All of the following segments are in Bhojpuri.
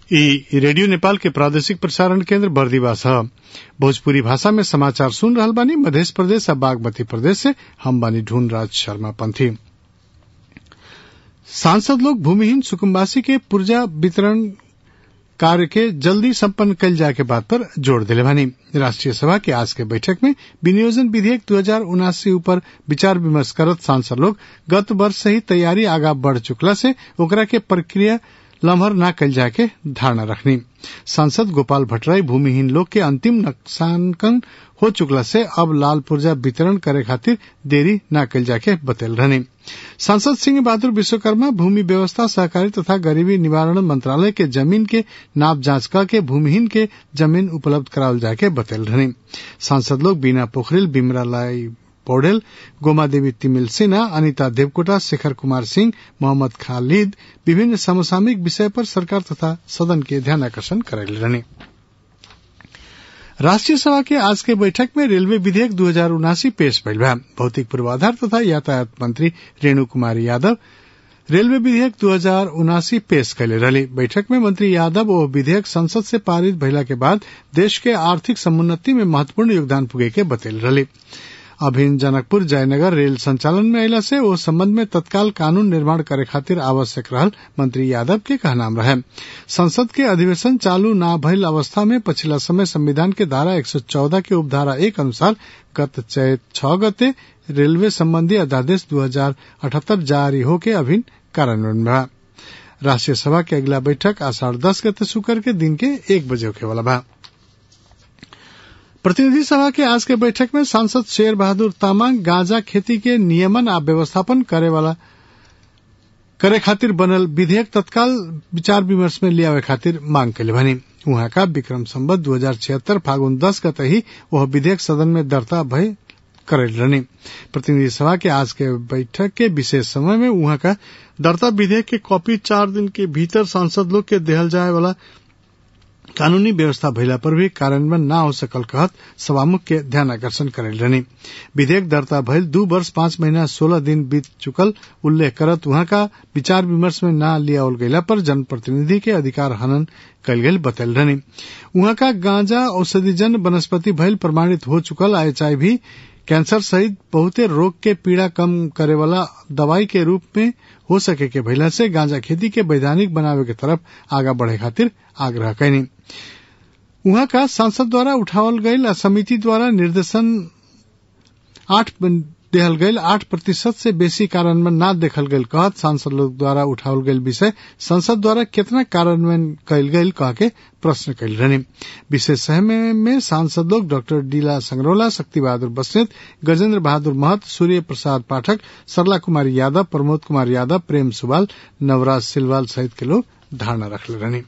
ई रेडियो नेपाल के प्रादेशिक प्रसारण केंद्र बर्दिवास ह भोजपुरी भाषा में समाचार सुन रहल बानी मध्य प्रदेश आ बागमती प्रदेश से हम बानी ढूंढ राज शर्मा पंथी सांसद लोग भूमिहीन सुकुम्बासी के पुर्जा वितरण कार्य के जल्दी सम्पन्न कल जाए के बात पर जोर दिले बानी राष्ट्रीय सभा के आज के बैठक में विनियोजन विधेयक दो हजार उनासी ऊपर विचार विमर्श करत सांसद लोग गत वर्ष से ही तैयारी आगा बढ़ चुकला से ओकरा के प्रक्रिया लम्हर न कल जाए के धारणा रखनी सांसद गोपाल भट्टराई भूमिहीन लोग के अंतिम नक्सांकन हो चुकला से अब लाल पुर्जा वितरण करे खातिर देरी न कल जाके बतल रहनी सांसद सिंह बहादुर विश्वकर्मा भूमि व्यवस्था सहकारी तथा गरीबी निवारण मंत्रालय के जमीन के नाप जांच करके भूमिहीन के जमीन उपलब्ध करावल जाके बतल रहनी सांसद लोग बीना पोखरिल बिमरालाई पौडेल गोमा देवी तिमिल सिन्हा अनिता देवकोटा शेखर कुमार सिंह मोहम्मद खालिद विभिन्न समसामयिक विषय पर सरकार तथा सदन के ध्यान आकर्षण करेल रहने राष्ट्रीय सभा के आज के बैठक में रेलवे विधेयक दो हजार उनासी पेश भइल बा भौतिक पूर्वाधार तथा यातायात मंत्री रेणु कुमारी यादव रेलवे विधेयक दो हजार उनासी पेश कैले रही बैठक में मंत्री यादव ओ विधेयक संसद से पारित भइला के बाद देश के आर्थिक समुन्नति में महत्वपूर्ण योगदान पुगे के बतैल रही अभिन जनकपुर जयनगर रेल संचालन में अला से ओ संबंध में तत्काल कानून निर्माण करे खातिर आवश्यक रहल मंत्री यादव के कहनाम रहे संसद के अधिवेशन चालू न भइल अवस्था में पछिला समय संविधान के धारा 114 के उपधारा एक अनुसार गत चैत छह गते रेलवे संबंधी अध्यादेश दो हजार अठहत्तर जारी होके अभिन कार्यान्वयन बा राष्ट्रीय सभा के अगला बैठक आषाढ़ दस गते शुक्र के दिन के एक बजे होखे वाला बा प्रतिनिधि सभा के आज के बैठक में सांसद शेर बहादुर तामाङ गांजा खेती के नियमन आ व्यवस्थापन करे वाला करे खातिर बनल विधेयक तत्काल विचार विमर्श में लियावे खातिर मांग कैले भनी उहाँ का विक्रम संबत दो हजार छिहत्तर फागुन दस गते ही वह विधेयक सदन में दर्ता भय करेल रहनी प्रतिनिधि सभा के आज के बैठक के विशेष समय में उहाँ का दर्ता विधेयक के कॉपी चार दिन के भीतर सांसद लोग के देहल जाए वाला कानूनी व्यवस्था भइला पर भी कार्यान्वयन न हो सकल कहत सभामुख के ध्यान आकर्षण करेल रहनी विधेयक दर्ता भइल दू वर्ष पांच महीना सोलह दिन बीत चुकल उल्लेख करत वहां का विचार विमर्श में न लियावल गयला पर जनप्रतिनिधि के अधिकार हनन कल गयल बतल रहनी वहां का गांजा औषधिजन वनस्पति भइल प्रमाणित हो चुकल एचआईवी कैंसर सहित बहुते रोग के पीड़ा कम करे वाला दवाई के रूप में हो सके के भइला से गांजा खेती के वैधानिक बनावे के तरफ आगा बढ़े खातिर आग्रह कैनी उहाँ का सांसद द्वारा उठावल गईल समिति द्वारा निर्देशन आठ देहल गईल आठ प्रतिशत से बेसी कार्यान्वयन न देखल गईल कहत सांसद लोग द्वारा उठावल गईल विषय संसद द्वारा कितना कार्यान्वयन कयल गईल कह के प्रश्न कैल रहने विशेष समय में सांसद लोग डॉक्टर डीला संगरोला शक्ति बहादुर बस्नेत गजेंद्र बहादुर महत सूर्य प्रसाद पाठक सरला कुमारी यादव प्रमोद कुमार यादव प्रेम सुवाल नवराज सिलवाल सहित के लोग धारणा रखले रहने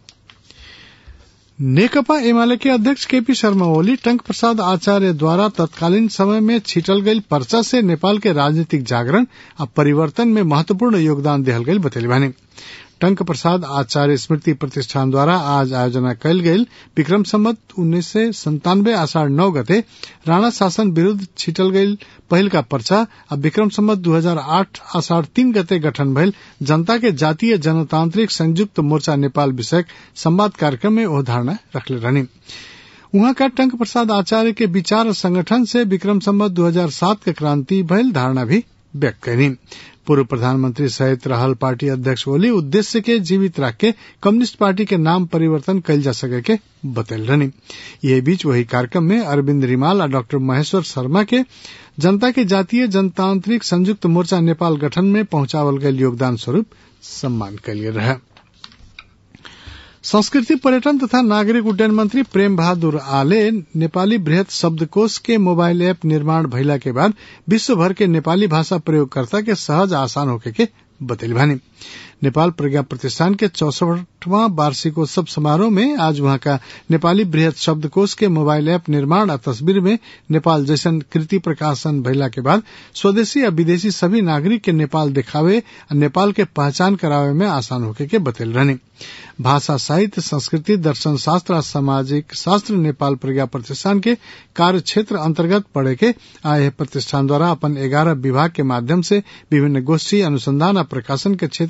नेकपा एमाले के अध्यक्ष केपी शर्मा ओली टंक प्रसाद आचार्य द्वारा तत्कालीन समय में छिटल गई पर्चा से नेपाल के राजनीतिक जागरण और परिवर्तन में महत्वपूर्ण योगदान दिहल गई बतैली बानी टंक प्रसाद आचार्य स्मृति प्रतिष्ठान द्वारा आज आयोजना कयल गेल विक्रम संवत उन्नीस सय संतानवे आषाढ़ नौ गते राणा शासन विरूद्ध छिटल गईल पहिल का पर्चा आ विक्रम संवत दू हजार आठ आषाढ़ तीन गते गठन भइल जनता के जातीय जनतांत्रिक संयुक्त मोर्चा नेपाल विषयक संवाद कार्यक्रम में वह धारणा रखले रहनी वहां का टंक प्रसाद आचार्य के विचार संगठन से विक्रम संवत 2007 के क्रांति भइल धारणा भी व्यक्त करी पूर्व प्रधानमंत्री सहित रहल पार्टी अध्यक्ष ओली उद्देश्य के जीवित रख के कम्युनिस्ट पार्टी के नाम परिवर्तन कल जा सके के बतल रहनी यह बीच वही कार्यक्रम में अरविंद रिमाल और डॉक्टर महेश्वर शर्मा के जनता के जातीय जनतांत्रिक संयुक्त मोर्चा नेपाल गठन में पहुंचावल गये योगदान स्वरूप सम्मान कलिए रहा संस्कृति पर्यटन तथा नागरिक उड्डयन मंत्री प्रेम बहादुर आले नेपाली बृहत शब्दकोश के मोबाइल ऐप निर्माण भइला के बाद विश्व भर के नेपाली भाषा प्रयोगकर्ता के सहज आसान होके के बतैली भानी नेपाल प्रज्ञा प्रतिष्ठान के चौसठवां वार्षिकोत्सव समारोह में आज वहां का नेपाली बृहत शब्दकोश के मोबाइल ऐप निर्माण और तस्वीर में नेपाल जैसन कृति प्रकाशन भइला के बाद स्वदेशी और विदेशी सभी नागरिक के नेपाल दिखावे और नेपाल के पहचान करावे में आसान होके के बतैल रहनी भाषा साहित्य संस्कृति दर्शन शास्त्र और सामाजिक शास्त्र नेपाल प्रज्ञा प्रतिष्ठान के कार्य क्षेत्र अंतर्गत पड़े के आए प्रतिष्ठान द्वारा अपन ग्यारह विभाग के माध्यम से विभिन्न गोष्ठी अनुसंधान और प्रकाशन के क्षेत्र में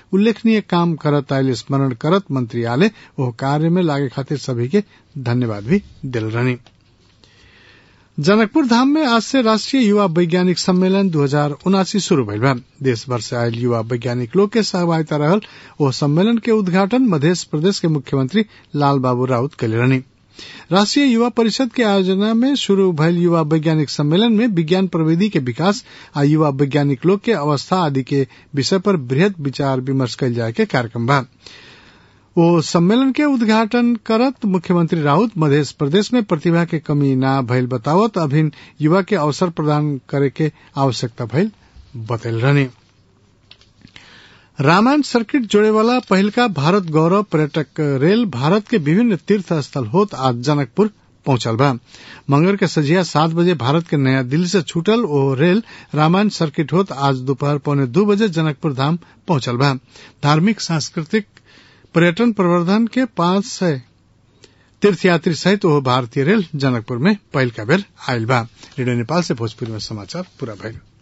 उल्लेखनीय काम करत आयल स्मरण करत मंत्री आले ओह कार्य में लागे खातिर सभी के धन्यवाद भी दिल रहनी जनकपुर धाम में आज से राष्ट्रीय युवा वैज्ञानिक सम्मेलन दू हजार उनासी शुरू भइल बा देश भर से आयल युवा वैज्ञानिक लोग के सहभागिता रहल ओ सम्मेलन के उद्घाटन मध्य प्रदेश के मुख्यमंत्री लाल बाबू राउत कैले रहनी राष्ट्रीय युवा परिषद के आयोजना में शुरू भयल युवा वैज्ञानिक सम्मेलन में विज्ञान प्रविधि के विकास आ युवा वैज्ञानिक लोग के अवस्था आदि के विषय पर बृहद विचार विमर्श कल जाए के कार्यक्रम बा वो सम्मेलन के उद्घाटन करत मुख्यमंत्री राउत मध्य प्रदेश में प्रतिभा के कमी ना भइल बतावत अभिन युवा के अवसर प्रदान करे के आवश्यकता भइल बतैल रहनी रामायण सर्किट जोड़े वाला पहिलका भारत गौरव पर्यटक रेल भारत के विभिन्न तीर्थ स्थल होत आज जनकपुर पहुंचल बा मंगर के सजिया सात बजे भारत के नया दिल्ली से छूटल ओ रेल रामायण सर्किट होत आज दोपहर पौने दो बजे जनकपुर धाम पहुंचल बा धार्मिक सांस्कृतिक पर्यटन प्रवर्धन के पांच सय तीर्थयात्री सहित ओह भारतीय रेल जनकपुर में पहिल का बेर आयल बा रेडियो नेपाल से भोजपुरी में समाचार पूरा भइल